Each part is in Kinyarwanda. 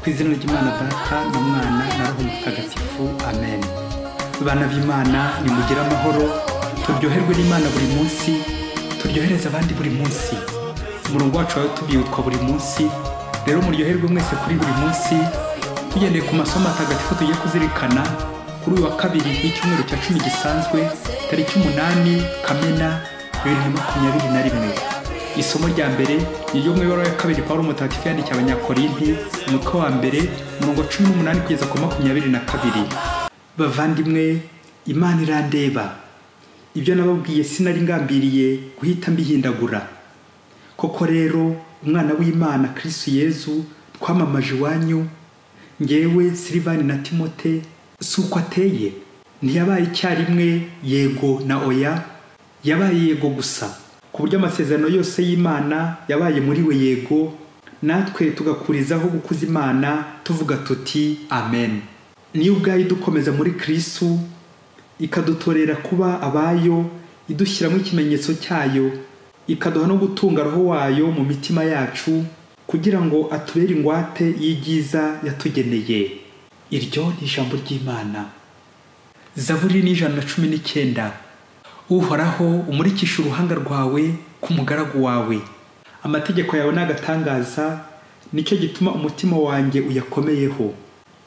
ku izina ry'imana data n'umwana na roho mutagatifu amen bana b'imana nimugire amahoro turyoherwe n'imana buri munsi turyohereze abandi buri munsi umurongo wacu wawe tubyibutwa buri munsi rero muryoherwe mwese kuri buri munsi tugendeye ku masomo atagatifu tugiye kuzirikana kuri uyu wa kabiri w'icyumweru cya cumi gisanzwe tariki umunani kamena bibiri na makumyabiri na rimwe isomo rya mbere ni iryo mu ibaruwa ya kabiri pawulo mutagatifu yandikiye abanyakorinti umutwe wa mbere umurongo wa cumi n'umunani kugeza ku makumyabiri na kabiri bavandimwe imana irandeba ibyo nababwiye sinari ngambiriye guhita mbihindagura koko rero umwana w'imana kirisitu yezu twamamaje iwanyu ngewe silivani na timote si uko ateye ntiyabaye icyarimwe yego na oya yabaye yego gusa ku buryo amasezerano yose y'imana yabaye muri we yego natwe tugakurizaho gukuza imana tuvuga tuti amen niyo ubwayo idukomeza muri kirisitu ikadutorera kuba abayo idushyiramo ikimenyetso cyayo ikaduha no gutunga roho wayo mu mitima yacu kugira ngo atubere ingwate y'ibyiza yatugeneye iryo ni ijambo ry'imana zaburi n'ijana na cumi n'icyenda uhoraho umurikisha uruhanga rwawe ku mugaragu wawe amategeko yawe ni agatangaza nicyo gituma umutima wanjye uyakomeyeho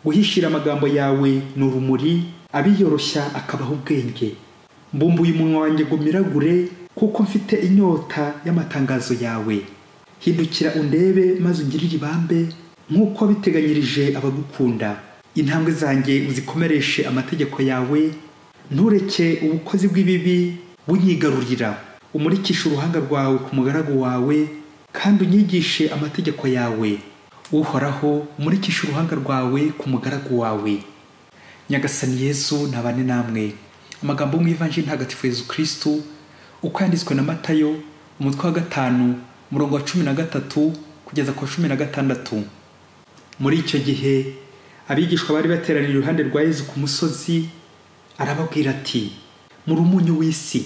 guhishira amagambo yawe ni urumuri abiyoroshya akabaho ubwenge mbumbuye umunwa wanjye ngo miragure kuko mfite inyota y'amatangazo yawe hindukira undebe maze ungirire ibambe nk'uko biteganyirije abagukunda intambwe zanjye uzikomereshe amategeko yawe ntureke ubukozi bw'ibibi bunyigarurira umurikishe uruhanga rwawe ku mugaragu wawe kandi unyigishe amategeko yawe uhoraho umurikishe uruhanga rwawe ku mugaragu wawe nyagasani yesu ntabane namwe amagambo yo mu ivanjiri ntagatifu yezu kirisitu uko yanditswe na matayo umutwe wa gatanu umurongo wa cumi na gatatu kugeza ku wa cumi na gatandatu muri icyo gihe abigishwa bari bateraniye iruhande rwa yezu ku musozi arababwira ati muri umunyu w'isi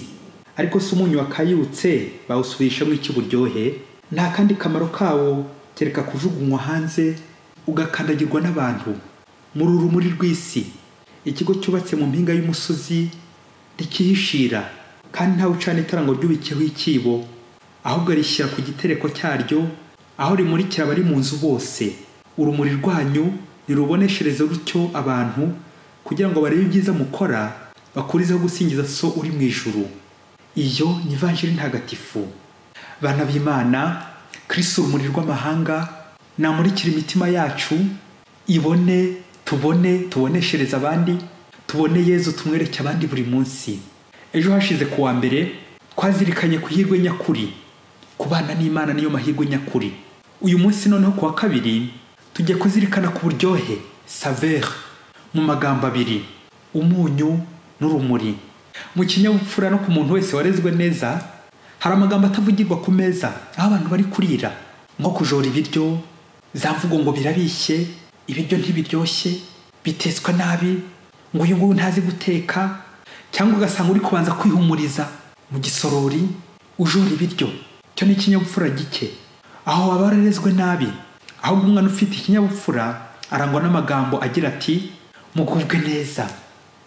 ariko si umunyu wakayutse bawusubirishamo icy'uburyohe nta kandi kamaro kawo kereka kujugunywa hanze ugakandagirwa n'abantu muri urumuri rw'isi ikigo cyubatse mu mpinga y'umusozi rikihishira kandi ntawe ucana itara ngo ryubikeho ikibo ahubwo rishyira ku gitereko cyaryo aho rimurikira abari mu nzu bose urumuri rwanyu niruboneshereze rutyo abantu kugira ngo barebe ibyiza mukora bakurizeho gusingiza so uri mu ijuru iyo ni ivanjiri ntagatifu bana b'imana kirisitu urumuri rw'amahanga namurikire imitima yacu ibone tubone tuboneshereze abandi tubone yezu tumwereke abandi buri munsi ejo hashize ku wa mbere twazirikanye ku ihirwe nyakuri kubana n'imana niyo mahirwe nyakuri uyu munsi noneho ku wa kabiri tujya kuzirikana ku buryohe saveri mu magambo abiri umunyu n'urumuri mu kinyabupfura no ku muntu wese warezwe neza hari amagambo atavugirwa ku meza aho abantu bari kurira nko kujora ibiryo za mvugo ngo birabishye ibiryo ntibiryoshye bitetswe nabi ngo uyu nguyu ntazi guteka cyangwa ugasanga uri kubanza kwihumuriza mu gisorori ujora ibiryo cyo ni ikinyabupfura gike aho waba wararezwe nabi ahubwo umwana ufite ikinyabupfura arangwa n'amagambo agira ati mugubwe neza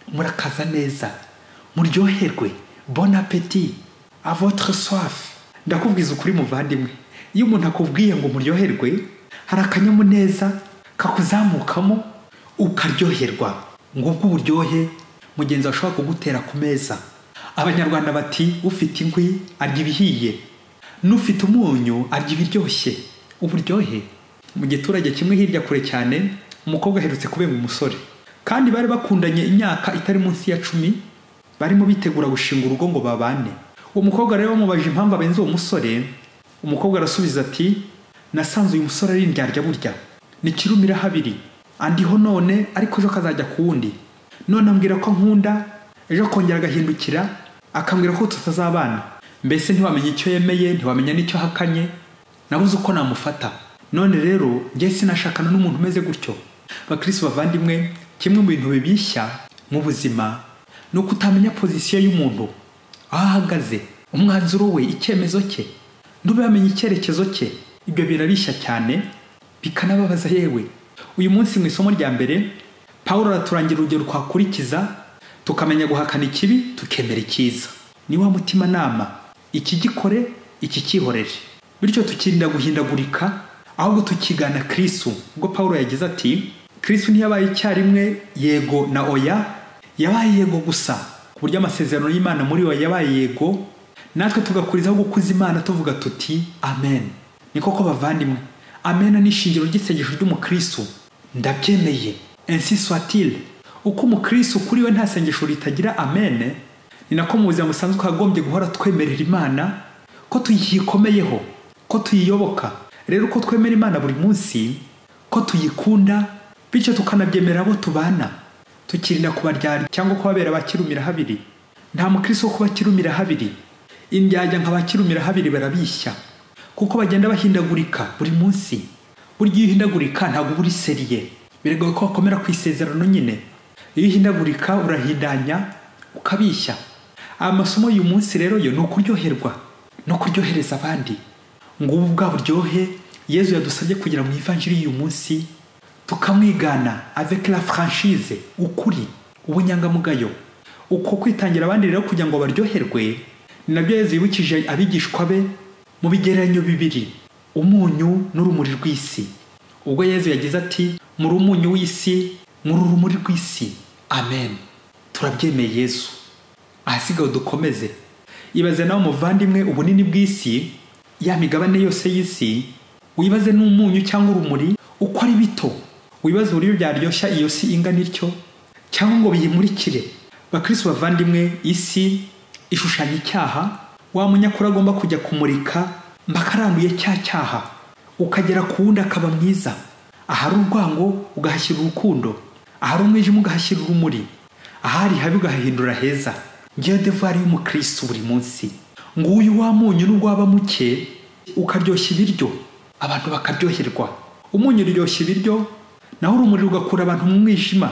murakaza neza muryoherwe bon apeti a votre soif ndakubwiza ukuri muvandimwe iyo umuntu akubwiye ngo muryoherwe hari akanyamuneza kakuzamukamo ukaryoherwa ngubwo uburyohe mugenzi ashobora kugutera ku meza abanyarwanda bati ufite inkwi arya ibihiye n'ufite umunyu arya ibiryoshye uburyohe mu giturage kimwe hirya kure cyane umukobwa aherutse kubenga umusore kandi bari bakundanye imyaka itari munsi ya cumi barimo bitegura gushinga urugo ngo babane uwo mukobwa rero bamubaje impamvu abenze uwo musore umukobwa arasubiza ati nasanze uyu musore ari indyarya burya ni kirumira habiri andiho none ariko ejo kazajya ku wundi none ambwira ko nkunda ejo akongera agahindukira akambwira ko tutazabana mbese ntiwamenye icyo yemeye ntiwamenya n'icyo ahakanye nabuze uko namufata none rero njye sinashakana n'umuntu umeze gutyo bakirisi bavandimwe kimwe mu bintu bibishya mu buzima ni uko utamenya pozisiyo y'umuntu aho ahagaze umwanzuro we icyemezo cye ntube yamenye icyerekezo cye ibyo birabishya cyane bikanababaza yewe uyu munsi mu isomo rya mbere paul araturangira urugero twakurikiza tukamenya guhakana ikibi tukemera icyiza ni wa mutimanama ikigikore ikicyihorere bityo tukirinda guhindagurika ahubwo tukigana kristu ubwo paul yagize ati kristu ntiyabaye icyarimwe yego na oya yabaye yego gusa ku buryo amasezerano y'imana muri we yabaye yego natwe tugakurizaho gukuza imana tuvuga tuti amen ni koko bavandimwe amena ni ishingiro ry'isengesho ry'umukristo ndabyemeye ensi swatile uko umukristo kuri we nta sengesho ritagira amene ni nako mu buzima busanzwe twagombye guhora twemerera imana ko tuyikomeyeho ko tuyiyoboka rero uko twemera imana buri munsi ko tuyikunda bityo tukanabyemerera abo tubana tukirinda kubaryarya cyangwa kubabera abakirumira habiri nta mukristo wo kubakirumira habiri indyajya nka bakirumira habiri barabishya kuko bagenda bahindagurika buri munsi burya iyo uhindagurika ntabwo uba uriseriye biragoye ko wakomera ku isezerano nyine iyo uhindagurika urahindanya ukabishya aya masomo y'uyu munsi rero yo ni ukuryoherwa no kuryohereza abandi ngo ubu bwa buryohe yezu yadusabye kugira mu ivanjiri y'uyu munsi tukamwigana avec la franchise ukuri ubunyangamugayo uko kwitangira abandi rero kugira ngo baryoherwe ni nabyo yezu yibukije abigishwa be mu bigereranyo bibiri umunyu n'urumuri rw'isi ubwo yezu yagize ati muri umunyu w'isi muri urumuri rw'isi amen turabyemeye yezu ahasigaye dukomeze ibaze nawe muvandimwe ubunini bw'isi ya migabane yose y'isi wibaze n'umunyu cyangwa urumuri uko ari bito wibaze uburyo byaryoshya iyo si ingana ityo cyangwa ngo biyimurikire bakristo bavandimwe isi ishushanya icyaha wa munyakuri agomba kujya kumurika mba akaranduye cya cyaha ukagera ku wundi akaba mwiza ahari urwango ugahashyira urukundo ahari umwijima ugahashyira urumuri ahari habi ugahahindura heza ngiyo devari y'umukristo buri munsi nguyu wa munyu nubwo waba muke ukaryoshya ibiryo abantu bakaryoherwa umunyu uryoshya ibiryo naho urumuri rugakura abantu mu mwijima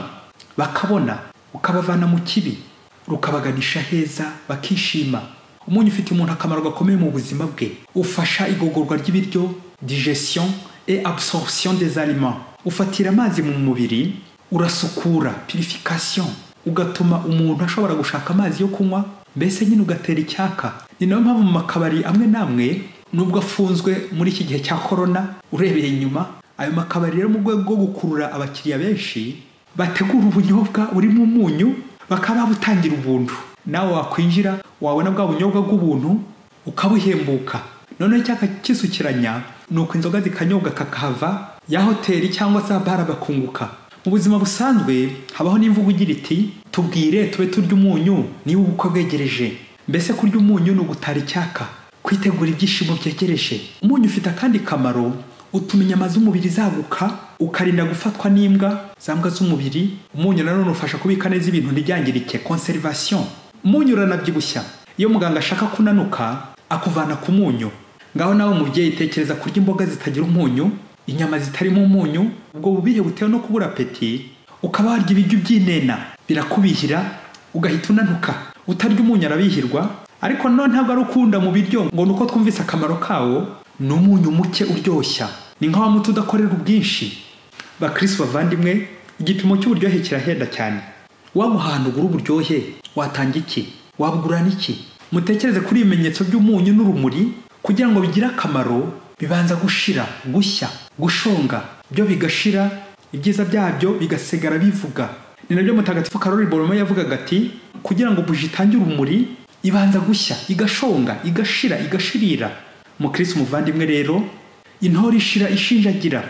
bakabona ukabavana mu kibi rukabaganisha heza bakishima umunyu ufite umuntu akamaro gakomeye mu buzima bwe ufasha igogorwa ry'ibiryo digestion et absorption des aliments ufatira amazi mu mubiri urasukura purification ugatuma umuntu ashobora gushaka amazi yo kunywa mbese nyine ugatera icyaka ni nayo mpamvu mu makabari amwe n'amwe nubwo afunzwe muri iki gihe cya korona urebeye inyuma ayo makabari rero mu rwego rwo gukurura abakiriya benshi bategura ubunyobwa burimo umunyu bakaba babutangira ubuntu nawe wakwinjira wabona bwa bunyobwa bw'ubuntu ukabuhembuka noneho icyaka kisukiranya ni uko inzoga zikanyobwa kakahava ya hoteli cyangwa se bara bakunguka mu buzima busanzwe habaho n'imvugo igira iti tubwire tube turya umunyu niba ubukwe bwegereje mbese kurya umunyu ni ugutara icyaka kwitegura ibyishimo byegereje umunyu ufite akandi kamaro utuma inyama z'umubiri zaguka ukarinda gufatwa n'imbwa za mbwa z'umubiri umunyu nanone ufasha kubika neza ibintu ntibyangirike conservation umunyu uranabyibushya iyo muganga ashaka kunanuka akuvana ku munyu ngaho nawe umubyeyi tekereza kurya imboga zitagira umunyu inyama zitarimo umunyu ubwo bubire butewe no kubura apeti ukaba warya ibiryo by'inena birakubihira ugahita unanuka utarya umunyu arabihirwa ariko none ntabwo ari ukunda mu biryo ngo ni uko twumvise akamaro kawo ni umunyu muke uryoshya ni nka wa muti udakorera ubwinshi bakristo bavandimwe igipimo cy'uburyohe kirahenda cyane waba ahantu ugura uburyohe watanga iki wabugurana iki mutekereze kuri ibimenyetso by'umunyu n'urumuri kugira ngo bigire akamaro bibanza gushira gushya gushonga byo bigashira ibyiza byabyo bigasigara bivuga ni nabyo mutagatifu karori borome yavugaga ati kugira ngo buji itange urumuri ibanza gushya igashonga igashira igashirira mukristo umuvandimwe rero intore ishira ishinjagira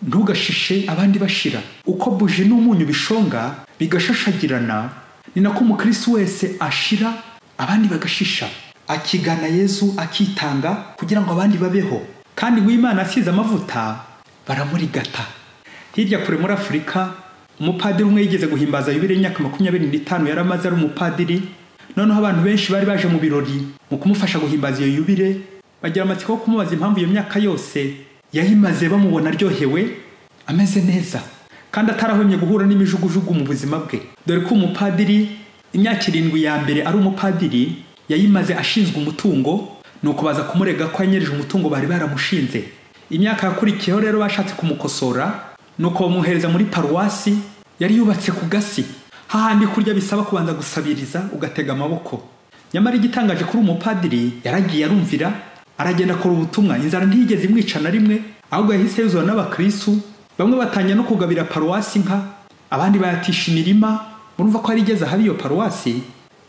ntugashishe abandi bashira uko buji n'umunyu bishonga bigashashagirana ni nako umukristo wese ashira abandi bagashisha akigana yezu akitanga kugira ngo abandi babeho kandi ngo imana asize amavuta baramurigata hirya kure muri afurika umupadiri umwe yigeze guhimbaza yubire y'imyaka makumyabiri n'itanu yari amaze ari umupadiri noneho abantu benshi bari baje mu birori mu kumufasha guhimbaza iyo yubire bagira amatsiko yo kumubaza impamvu iyo myaka yose yayimaze bamubona aryohewe ameze neza kandi atarahwemye guhura n'imijugujugu mu buzima bwe dore ko umupadiri imyaka irindwi ya mbere ari umupadiri yayimaze ashinzwe umutungo ni ukubaza kumurega ko yanyereje umutungo bari baramushinze imyaka yakurikiyeho rero bashatse kumukosora nuko bamuhereza muri paruwasi yari yubatse ku gasi hahandi kurya bisaba kubanza gusabiriza ugatega amaboko nyamara igitangaje kuri umupadiri yaragiye arumvira aragenda akora ubutumwa inzara ntiyigeze imwica na rimwe ahubwo yahise yuzura n'abakristu bamwe batangira no kugabira paruwasi inka abandi bayatisha imirima urumva ko hari igeze ahaba iyo paruwasi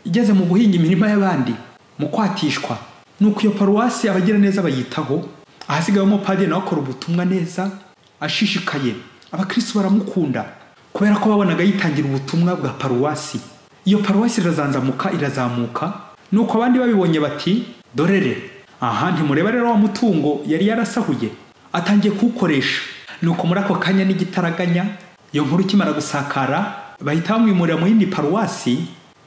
igeze mu guhinga imirima y'abandi mu kwatishwa nuko iyo paruwasi abagira neza bayitaho ahasigaye umupadiri nawe akora ubutumwa neza ashishikaye abakristu baramukunda kubera ko babonaga yitangira ubutumwa bwa paruwasi iyo paruwasi irazanzamuka irazamuka nuko abandi babibonye bati dorere aha ntimureba rero wa mutungo yari yarasahuye atangiye kuwukoresha nuko muri ako kanya n'igitaraganya iyo nkuru ikimara gusakara bahita bamwimurira mu yindi paruwasi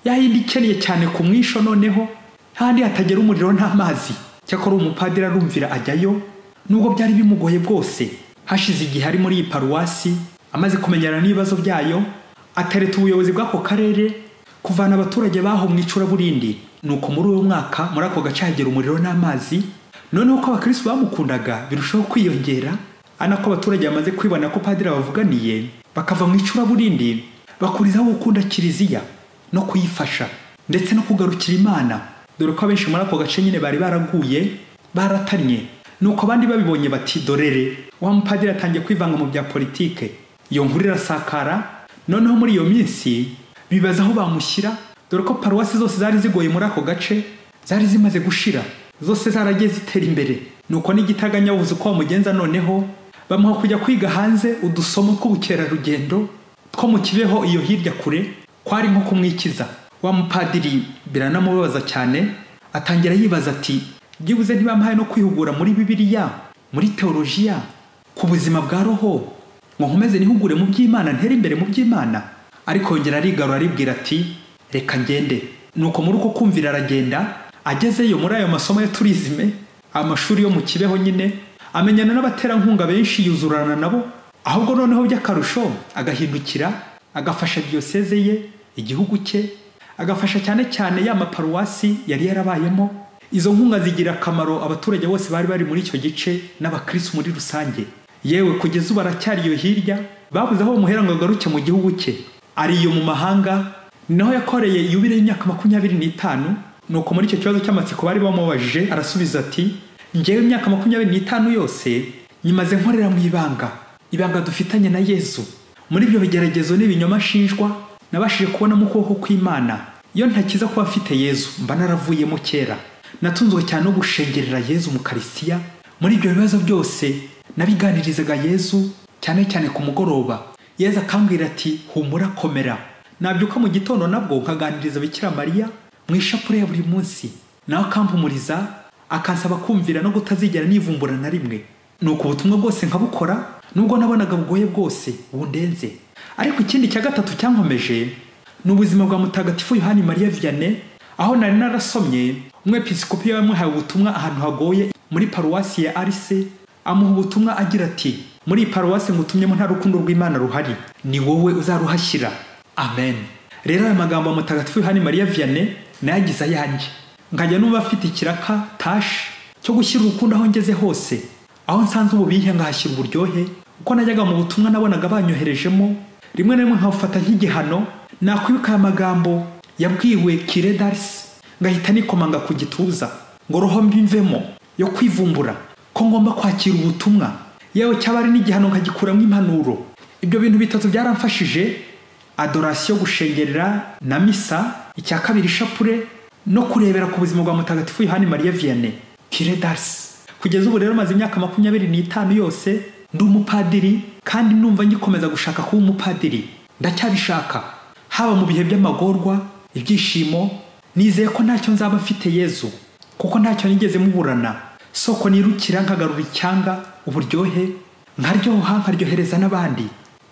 ya yindi ikeneye cyane ku mwisho noneho handi hatagera umuriro n'amazi cyakora umupadiri arumvira ajyayo nubwo byari bimugoye bwose hashize igihe ari muri iyi paruwasi amaze kumenyana n'ibibazo byayo atereta ubuyobozi bw'ako karere kuvana abaturage baho mu icuraburindi nuko muri uwo mwaka muri ako gace hagera umuriro n'amazi noneho ko abakirisitu bamukundaga birushaho kwiyongera ari nako abaturage bamaze kwibona ko padiri bavuganiye bakava mu icuraburindi bakurizaho gukunda kiliziya no kuyifasha ndetse no kugarukira imana dore ko abenshi muri ako gace nyine bari baraguye baratanye nuko abandi babibonye bati dorere wa mupadiri atangiye kwivanga mu bya politike iyo nkuru irasakara noneho muri iyo minsi bibaza aho bamushyira dore ko paruwasi zose zari zigoye muri ako gace zari zimaze gushira zose zaragiye zitera imbere nuko n'igitaraganya bavuze uko bamugenza noneho bamuha kujya kwiga hanze udusomo tw'ubukerarugendo two mu kibeho iyo hirya kure kwari nko kumwikiza wa mupadiri biranamubabaza cyane atangira yibaza ati byibuze ntibampaye no kwihugura muri bibiliya muri teolojiya ku buzima bwa roho ngo nkomeze nihugure mu by'imana ntere imbere mu by'imana ariko yongera arigarura aribwira ati reka ngende nuko muri uko kumvira aragenda agezeyo muri ayo masomo ya turizime amashuri yo mu kibeho nyine amenyana n'abaterankunga benshi yuzurana nabo ahubwo noneho by'akarusho agahindukira agafasha diyoseze ye igihugu cye agafasha cyane cyane ya maparuwasi yari yarabayemo izo nkunga zigira akamaro abaturage bose bari bari muri icyo gice n'abakirisitu muri rusange yewe kugeza ubu aracyari iyo hirya babuze aho bamuhera ngo agaruke mu gihugu cye ari iyo mu mahanga naho yakoreye yubire y'imyaka makumyabiri n'itanu nuko muri icyo kibazo cy'amatsiko bari bamubajije arasubiza ati ngewe imyaka makumyabiri n'itanu yose nyimaze nkorera mu ibanga ibanga dufitanye na yezu muri ibyo bigeragezo n'ibinyoma ashinjwa nabashije kubonamo ukuboko kw'imana iyo ntakiza kuba afite yezu mba naravuyemo kera natunzwe cyane no gushengerera yezu mu karisiya muri ibyo bibazo byose nabiganirizaga yezu cyane cyane ku mugoroba yezu akambwira ati humura komera nabyuka mu gitondo nabwo nkaganiriza bikira mariya mu ishapure ya buri munsi nawe akampumuriza akansaba kumvira no kutazigera nivumbura na rimwe ni uko ubutumwa bwose nkabukora nubwo nabonaga bugoye bwose bundenze ariko ikindi cya gatatu cyankomeje ni ubuzima bwa mutagatifu yohani mariya vianney aho nari narasomye umwepisikopi yamuhaye ubutumwa ahantu hagoye muri paruwasi ya arise amuha ubutumwa agira ati muri iyi paruwasi ngutumyemo nta rukundo rw'imana ruhari ni wowe uzaruhashyira amen rero aya magambo ya mutagatifu yohani mariya vianney nayo agize ayanjye nkajya numva afite ikiraka tashi cyo gushyira urukundo aho ngeze hose aho nsanze ububihe nkahashyira uburyohe uko najyaga mu butumwa nabonaga banyoherejemo rimwe na rimwe nkabufata nk'igihano nakwibika aya magambo yabwiwe kire darisi ngahita nikomanga ku gituza ngo roho mbimvemo yo kwivumbura ko ngomba kwakira ubutumwa yewe cyaba ari n'igihano nkagikuramo impanuro ibyo bintu bitatu byaramfashije adorasiyo gushengerera na misa icya kabiri ishapure no kurebera ku buzima bwa mutagatifu yohani mariya vianney kiredasi kugeza ubu rero maze imyaka makumyabiri n'itanu yose ndi umupadiri kandi numva ngikomeza gushaka kuba umupadiri ndacyabishaka haba mu bihe by'amagorwa ibyishimo nizeye ko ntacyo nzaba mfite yezu kuko ntacyo nigeze muburana soko nirukira nkagarura icyanga uburyohe nkaryoha nkaryohereza n'abandi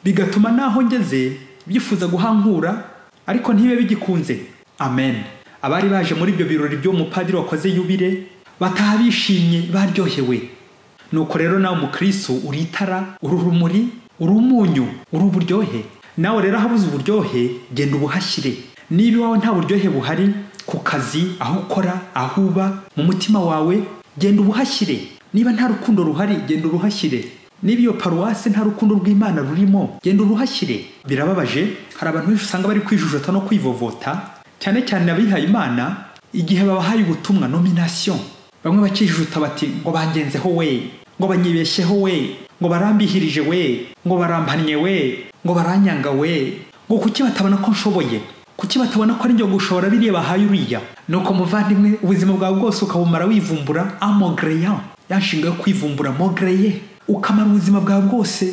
bigatuma naho ngeze byifuza guhankura ariko ntibe bigikunze amen abari baje muri ibyo birori by'umupadiri wakoze yubire bataha bishimye baryohewe nuko rero nawe umukristo uri itara uri urumuri uri umunyu uri uburyohe nawe rero ahabuze uburyohe genda ubuhashyire niba iwawe nta buryohe buhari ku kazi aho ukora aho uba mu mutima wawe genda ubuhashyire niba nta rukundo ruhari genda uruhashyire niba iyo paruwasi nta rukundo rw'imana rurimo genda uruhashyire birababaje hari abantu benshi usanga bari kwijujota no kwivovota cyane cyane abihaye imana igihe babahaye ubutumwa nomination bamwe bakijuta bati ngo bangenzeho we ngo banyibeshyeho we ngo barambihirije we ngo barampannye we ngo baranyanga we ngo kuki batabona ko nshoboye kuki batabona ko ari njye gushobora biriya bahaye uriya ni uko muvandimwe ubuzima bwawe bwose ukabumara wivumbura amogereya ya nshinga yo kwivumbura mogereye ukamara ubuzima bwawe bwose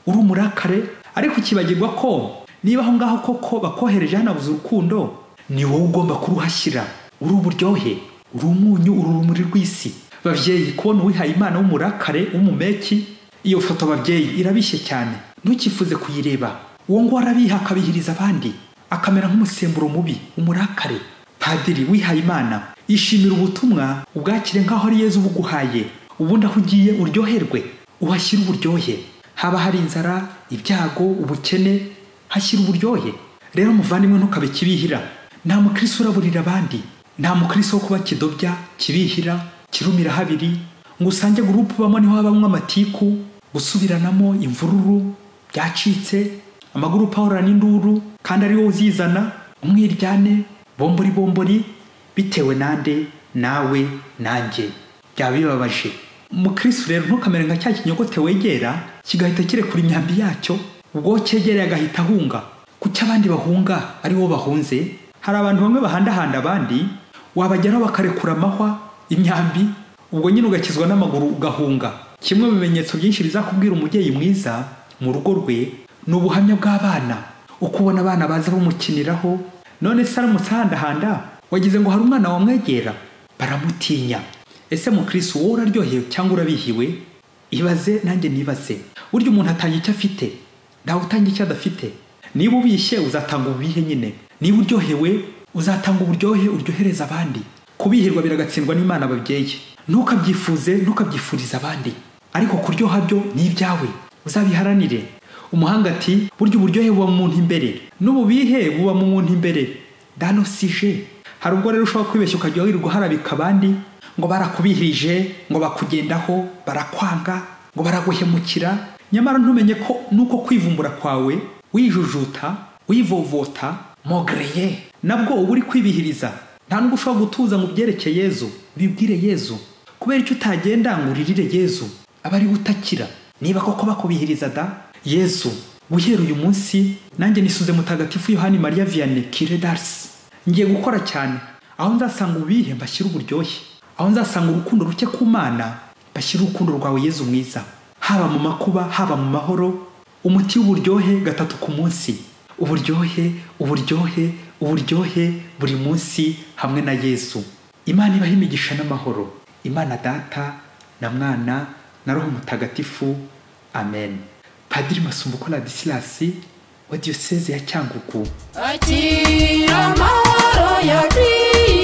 uri umurakare ariko ukibagirwa ko niba aho ngaho koko bakohereje hanabuze urukundo ni wowe ugomba kuruhashyira uri uburyohe uri umunyu uri urumuri rw'isi babyeyi kubona uwihaye imana w'umurakare w'umumeki iyo foto babyeyi irabishye cyane ntukifuze kuyireba uwo nguwo arabiha akabihiriza abandi akamera nk'umusemburo mubi umurakare padiri wihaye imana yishimira ubutumwa ubwakire nk'aho ari yezu buguhaye ubundi aho ugiye uryoherwe uhashyire uburyohe haba hari inzara ibyago ubukene hashyira uburyohe rero muvandimwe ntukabe kibihira nta mukirisi uraburira abandi nta mukirisi wo kuba kidobya kibihira kirumira habiri ngo usange gurupu bamwe niho habamo amatiku gusubiranamo imvururu byacitse amagurupu ahorana n'induru kandi ari wowe uzizana umwiryane bombori bombori bitewe nande nawe nanjye byaba bibabaje umukirisi rero ntukamere nka cya kinyogote wegera kigahita kirekura imyambi yacyo ubwo cyegereye agahita ahunga kuki abandi bahunga ari bo bahunze hari abantu bamwe bahandahanda abandi wabageraho bakarekura amahwa imyambi ubwo nyine ugakizwa n'amaguru ugahunga kimwe mu bimenyetso byinshi bizakubwira umubyeyi mwiza mu rugo rwe ni ubuhamya bw'abana uko ubona abana baza bamukiniraho none se aramutse ahandahanda wagize ngo hari umwana wamwegera baramutinya ese mukirisi wowe uraryohewe cyangwa urabihiwe ibaze nanjye nibaze burya umuntu atanga icyo afite ntawe utanga icyo adafite niba ubishye uzatanga ububihe nyine niba uryohewe uzatanga uburyohe uryohereza abandi kubihirwa biragatsindwa n'imana babyeyi ntukabyifuze ntukabyifuriza abandi ariko kuryoha byo ni ibyawe uzabiharanire umuhanga ati burya uburyohe buba mu muntu imbere n'ububihe buba mu muntu imbere dano sije hari ubwo rero ushobora kwibeshya ukajya wirirwa uharabika abandi ngo barakubihirije ngo bakugendaho barakwanga ngo baraguhemukira nyamara ntumenye ko nuko kwivumbura kwawe wijujuta wivovota mogereye nabwo uba uri kwibihiriza nta nubwo ushobora gutuza ngo ubyereke yezu bibwire yezu kubera icyo utagenda ngo uririre yezu aba ari utakira niba koko bakubihiriza da yezu guhera uyu munsi nanjye nisuze mutagatifu yohani mariya viyane kire darisi ngiye gukora cyane aho nzasanga ubihe mbashyire uburyohe aho nzasanga urukundo ruke ku mana mbashyire urukundo rwawe yezu mwiza haba mu makuba haba mu mahoro umuti w'uburyohe gatatu ku munsi uburyohe uburyohe uburyohe buri munsi hamwe na yesu imana ibaha imigisha n'amahoro imana data na mwana na roho mutagatifu amen padiri masumbuko radisilasi wa diyoseze ya cyangugu akira amahoro ya kristo